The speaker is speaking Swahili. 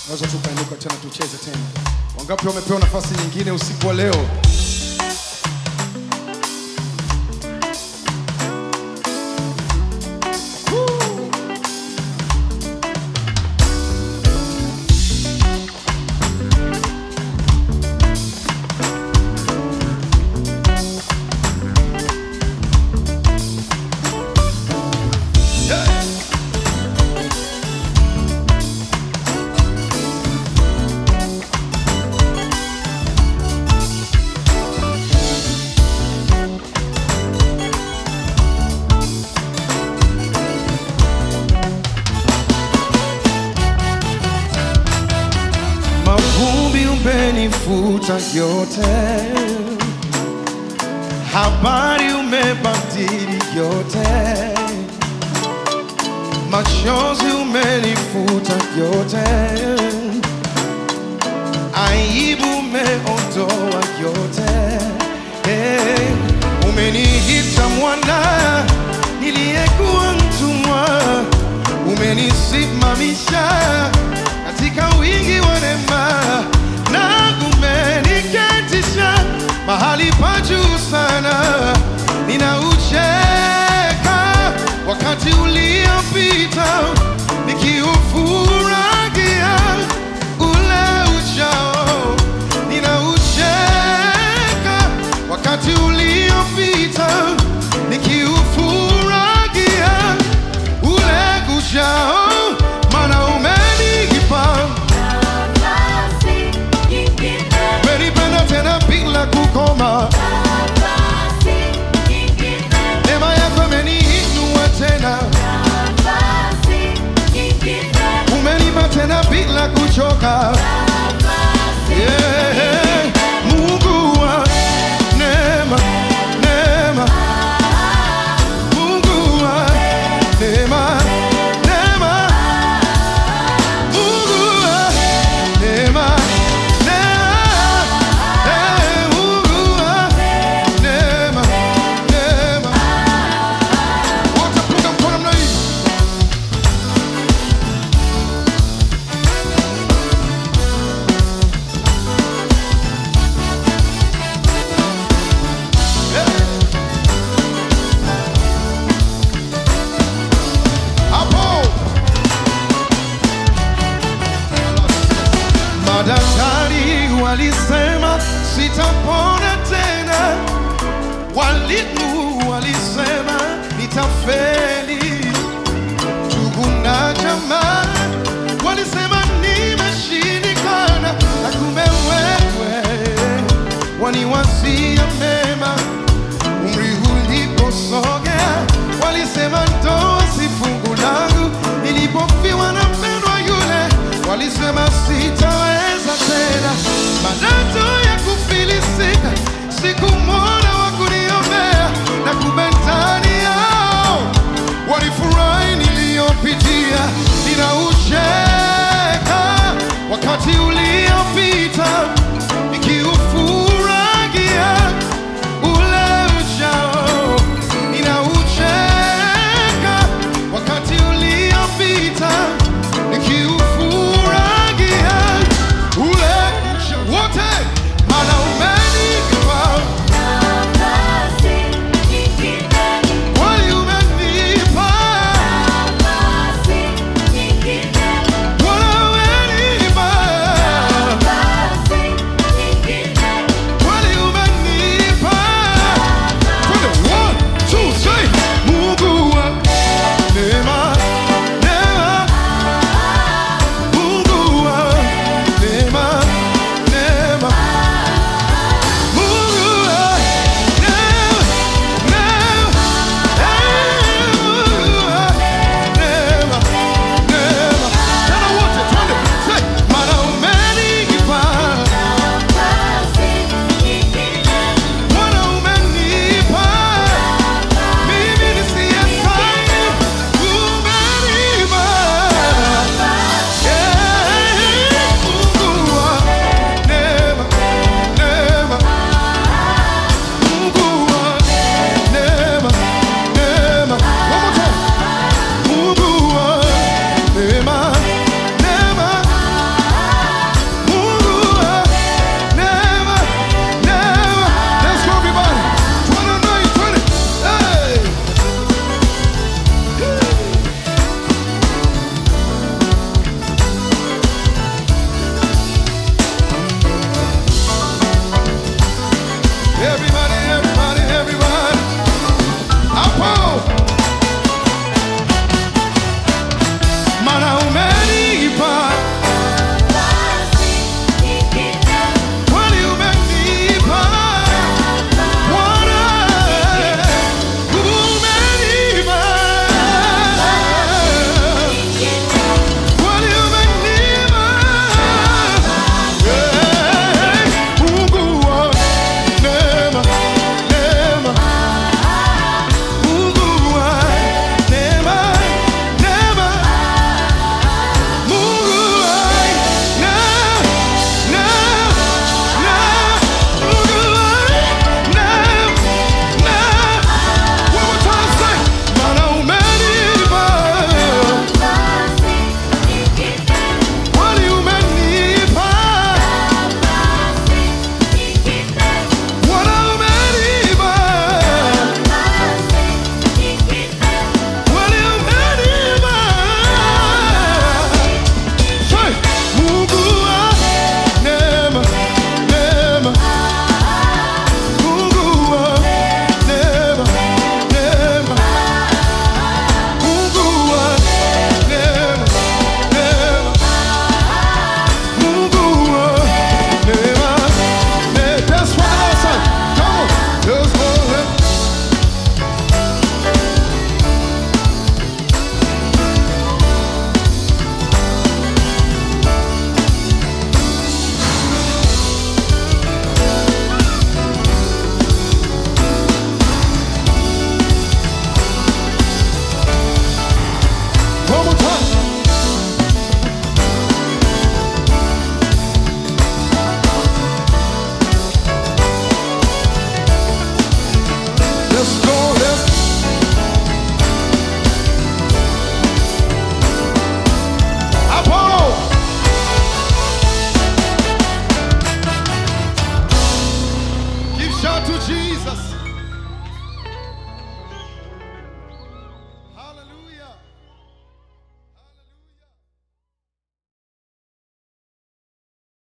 Naweza tukainuka tena tucheze tena. Wangapi wamepewa nafasi nyingine usiku wa leo? Woo! Mavumbi umenifuta yote, habari umebadili yote, machozi umenifuta yote, aibu umeondoa yote. Hey, umeniita mwana niliyekuwa mtumwa, umenisimamisha katika wingi wa neema na umeniketisha mahali pa juu sana. Ninaucheka wakati uliopita nikiufurahia ule ujao. Ninaucheka wakati uliopita nikiufurahia ule ujao, maana umenipa Nafasi nyingine, umenipenda tena bila kukoma. nafasi nyingine, Neema yako imeniinua tena, nafasi nyingine, umenipa tena bila kuchoka. nafasi Yeah. Mungu wa neema, neema. Mungu wa neema, neema. Mungu wa neema, neema. Eh, Mungu wa neema, neema. Wote punga mkono namna hii. Hapo madaktari walisema sitapona tena, walimu walisema nitafeli, ndugu na jamaa walisema nimeshindikana, na kumbe wewe waniwazia mema umri uliposogea, walisema ndoa si fungu langu. Nilipofiwa na mpendwa yule, walisema sitaweza tena. Baadaye